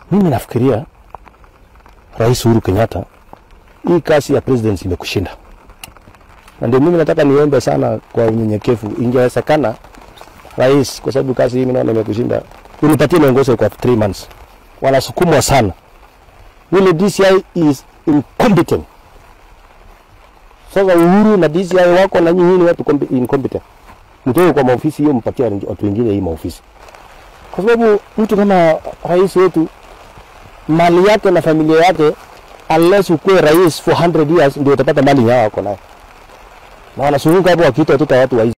Mimi nafikiria Rais Uhuru Kenyatta, hii kazi ya presidency imekushinda, na ndio mimi nataka niombe sana kwa unyenyekevu, ingewezekana rais, kwa sababu kazi hii mimi naona imekushinda, unipatie miongozo kwa 3 months. Wanasukumwa sana, yule DCI is incompetent. Sasa Uhuru na DCI wako na nyinyi ni watu compe- incompetent, mtoe kwa maofisi hiyo, mpatie watu wengine hii maofisi, kwa sababu mtu kama rais wetu mali yake na familia yake, unless ukuwe rais for 100 years ndio utapata mali yao wako nayo, na wanazunguka hapo wakiita watoto wa watu waizi.